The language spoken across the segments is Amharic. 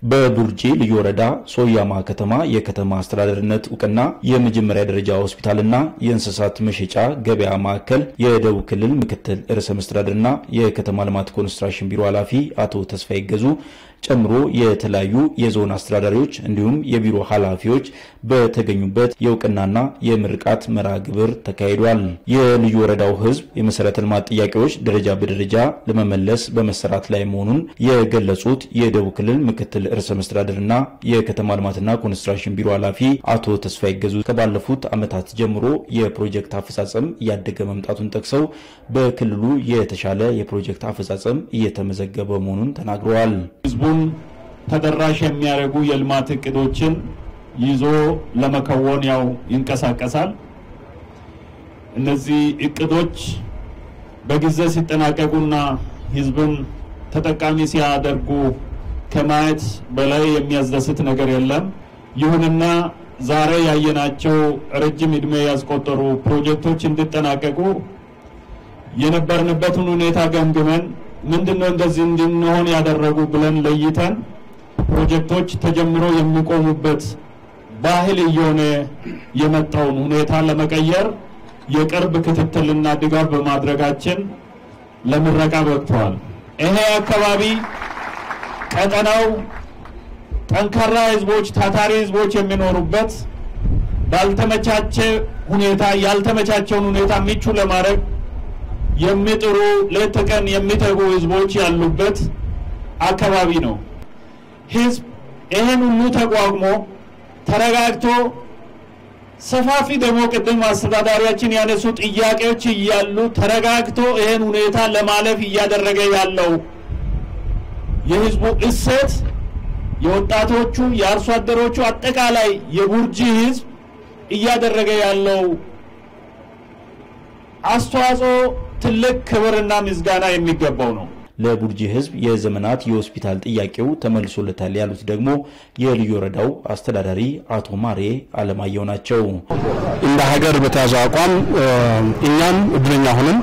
በቡርጂ ልዩ ወረዳ ሶያማ ከተማ የከተማ አስተዳደርነት እውቅና የመጀመሪያ ደረጃ ሆስፒታልና የእንስሳት መሸጫ ገበያ ማዕከል የደቡብ ክልል ምክትል ርዕሰ መስተዳድርና የከተማ ልማት ኮንስትራክሽን ቢሮ ኃላፊ አቶ ተስፋዬ ገዙ ጨምሮ የተለያዩ የዞን አስተዳዳሪዎች እንዲሁም የቢሮ ኃላፊዎች በተገኙበት የእውቅናና የምርቃት መርሃ ግብር ተካሂዷል። የልዩ ወረዳው ሕዝብ የመሰረተ ልማት ጥያቄዎች ደረጃ በደረጃ ለመመለስ በመሰራት ላይ መሆኑን የገለጹት የደቡብ ክልል ምክትል ርዕሰ መስተዳድርና የከተማ ልማትና ኮንስትራክሽን ቢሮ ኃላፊ አቶ ተስፋዬ ገዙ ከባለፉት ዓመታት ጀምሮ የፕሮጀክት አፈጻጸም እያደገ መምጣቱን ጠቅሰው በክልሉ የተሻለ የፕሮጀክት አፈጻጸም እየተመዘገበ መሆኑን ተናግረዋል። ህዝቡን ተደራሽ የሚያደርጉ የልማት እቅዶችን ይዞ ለመከወን ያው ይንቀሳቀሳል። እነዚህ እቅዶች በጊዜ ሲጠናቀቁና ህዝብን ተጠቃሚ ሲያደርጉ ከማየት በላይ የሚያስደስት ነገር የለም። ይሁንና ዛሬ ያየናቸው ረጅም ዕድሜ ያስቆጠሩ ፕሮጀክቶች እንዲጠናቀቁ የነበርንበትን ሁኔታ ገምግመን ምንድነው እንደዚህ እንድንሆን ያደረጉ ብለን ለይተን ፕሮጀክቶች ተጀምሮ የሚቆሙበት ባህል እየሆነ የመጣውን ሁኔታ ለመቀየር የቅርብ ክትትልና ድጋፍ በማድረጋችን ለምረቃ በቅተዋል። ይሄ አካባቢ ቀጠናው ጠንካራ ህዝቦች፣ ታታሪ ህዝቦች የሚኖሩበት ባልተመቻቸ ሁኔታ ያልተመቻቸውን ሁኔታ ምቹ ለማድረግ የሚጥሩ ሌት ተቀን የሚተጉ ህዝቦች ያሉበት አካባቢ ነው። ህዝብ ይህን ሁሉ ተቋቁሞ ተረጋግቶ ሰፋፊ ደግሞ ቅድም አስተዳዳሪያችን ያነሱ ጥያቄዎች እያሉ ተረጋግቶ ይህን ሁኔታ ለማለፍ እያደረገ ያለው የህዝቡ እሴት የወጣቶቹ፣ የአርሶ አደሮቹ አጠቃላይ የቡርጂ ህዝብ እያደረገ ያለው አስተዋጽኦ ትልቅ ክብርና ምስጋና የሚገባው ነው። ለቡርጂ ህዝብ የዘመናት የሆስፒታል ጥያቄው ተመልሶለታል ያሉት ደግሞ የልዩ ወረዳው አስተዳዳሪ አቶ ማሬ አለማየሁ ናቸው። እንደ ሀገር በተያዘው አቋም እኛም እድለኛ ሆነን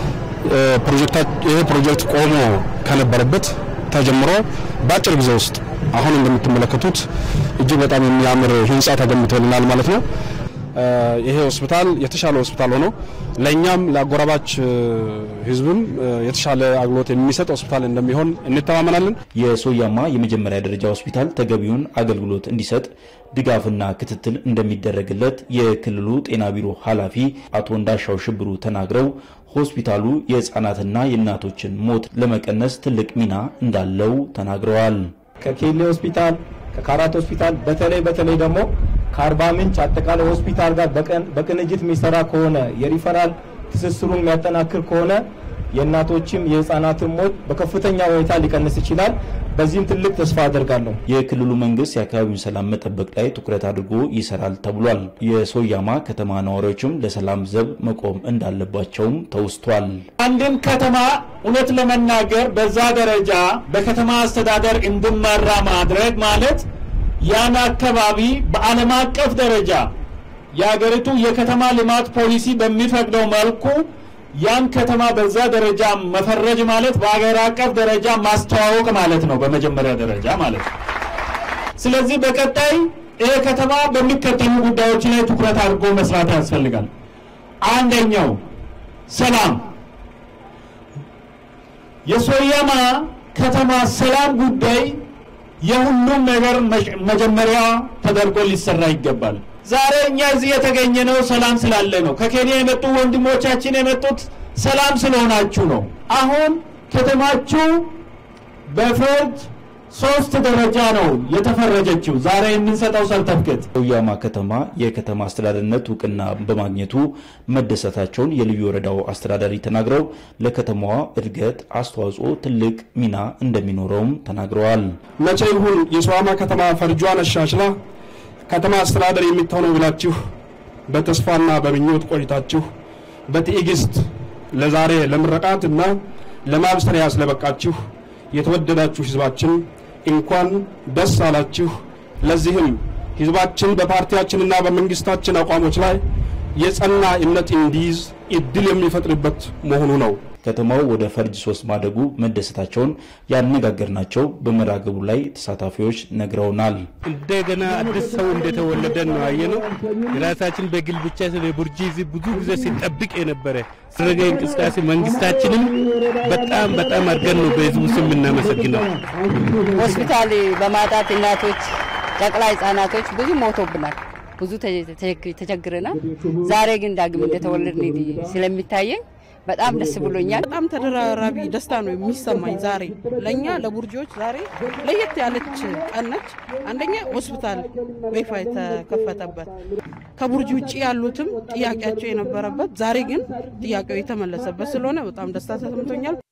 ይሄ ፕሮጀክት ቆሞ ከነበረበት ተጀምሮ በአጭር ጊዜ ውስጥ አሁን እንደምትመለከቱት እጅግ በጣም የሚያምር ህንፃ ተገንብቶልናል ማለት ነው። ይሄ ሆስፒታል የተሻለ ሆስፒታል ሆኖ ለእኛም ለአጎራባች ህዝብም የተሻለ አገልግሎት የሚሰጥ ሆስፒታል እንደሚሆን እንተማመናለን። የሶያማ የመጀመሪያ ደረጃ ሆስፒታል ተገቢውን አገልግሎት እንዲሰጥ ድጋፍና ክትትል እንደሚደረግለት የክልሉ ጤና ቢሮ ኃላፊ አቶ እንዳሻው ሽብሩ ተናግረው ሆስፒታሉ የህፃናትና የእናቶችን ሞት ለመቀነስ ትልቅ ሚና እንዳለው ተናግረዋል። ከኬሌ ሆስፒታል ከካራት ሆስፒታል በተለይ በተለይ ደግሞ ከአርባ ምንጭ አጠቃላይ ሆስፒታል ጋር በቅንጅት የሚሰራ ከሆነ የሪፈራል ትስስሩን የሚያጠናክር ከሆነ የእናቶችም የህፃናትን ሞት በከፍተኛ ሁኔታ ሊቀንስ ይችላል። በዚህም ትልቅ ተስፋ አደርጋለሁ። የክልሉ መንግስት የአካባቢውን ሰላም መጠበቅ ላይ ትኩረት አድርጎ ይሰራል ተብሏል። የሶያማ ከተማ ነዋሪዎችም ለሰላም ዘብ መቆም እንዳለባቸውም ተውስቷል። አንድን ከተማ እውነት ለመናገር በዛ ደረጃ በከተማ አስተዳደር እንዲመራ ማድረግ ማለት ያን አካባቢ በዓለም አቀፍ ደረጃ የሀገሪቱ የከተማ ልማት ፖሊሲ በሚፈቅደው መልኩ ያን ከተማ በዛ ደረጃ መፈረጅ ማለት በሀገር አቀፍ ደረጃ ማስተዋወቅ ማለት ነው፣ በመጀመሪያ ደረጃ ማለት ነው። ስለዚህ በቀጣይ ይሄ ከተማ በሚከተሉ ጉዳዮች ላይ ትኩረት አድርጎ መስራት ያስፈልጋል። አንደኛው ሰላም፣ የሶያማ ከተማ ሰላም ጉዳይ የሁሉም ነገር መጀመሪያ ተደርጎ ሊሰራ ይገባል። ዛሬ እኛ እዚህ የተገኘነው ሰላም ስላለ ነው። ከኬንያ የመጡ ወንድሞቻችን የመጡት ሰላም ስለሆናችሁ ነው። አሁን ከተማችሁ በፍርድ ሶስት ደረጃ ነው የተፈረጀችው። ዛሬ የምንሰጠው ሰርተፍኬት ሶያማ ከተማ የከተማ አስተዳደርነት እውቅና በማግኘቱ መደሰታቸውን የልዩ ወረዳው አስተዳዳሪ ተናግረው ለከተማዋ እድገት አስተዋጽኦ ትልቅ ሚና እንደሚኖረውም ተናግረዋል። መቼ ይሁን የሶያማ ከተማ ፈርጇን አሻሽላ ከተማ አስተዳደር የምትሆነው ብላችሁ በተስፋና በምኞት ቆይታችሁ በትዕግስት ለዛሬ ለምረቃት እና ለማብሰሪያ ስለበቃችሁ የተወደዳችሁ ህዝባችን እንኳን ደስ አላችሁ። ለዚህም ህዝባችን በፓርቲያችንና በመንግስታችን አቋሞች ላይ የጸና እምነት እንዲይዝ እድል የሚፈጥርበት መሆኑ ነው። ከተማው ወደ ፈርጅ ሶስት ማደጉ መደሰታቸውን ያነጋገርናቸው በመርሃ ግብሩ ላይ ተሳታፊዎች ነግረውናል። እንደገና አዲስ ሰው እንደተወለደ ነው ያየነው። የራሳችን በግል ብቻ ስለ ቡርጂ ብዙ ጊዜ ሲጠብቅ የነበረ ስረገ እንቅስቃሴ መንግስታችንም በጣም በጣም አድርገን ነው በህዝቡ ስም የምናመሰግነው። ሆስፒታል በማጣት እናቶች፣ ጨቅላ ህጻናቶች ብዙ ሞቶብናል። ብዙ ተቸግረናል። ዛሬ ግን ዳግም እንደተወለድን ስለሚታየኝ በጣም ደስ ብሎኛል። በጣም ተደራራቢ ደስታ ነው የሚሰማኝ ዛሬ ለእኛ ለቡርጂዎች ዛሬ ለየት ያለች ቀን ነች። አንደኛ ሆስፒታል በይፋ የተከፈተበት ከቡርጂ ውጭ ያሉትም ጥያቄያቸው የነበረበት ዛሬ ግን ጥያቄው የተመለሰበት ስለሆነ በጣም ደስታ ተሰምቶኛል።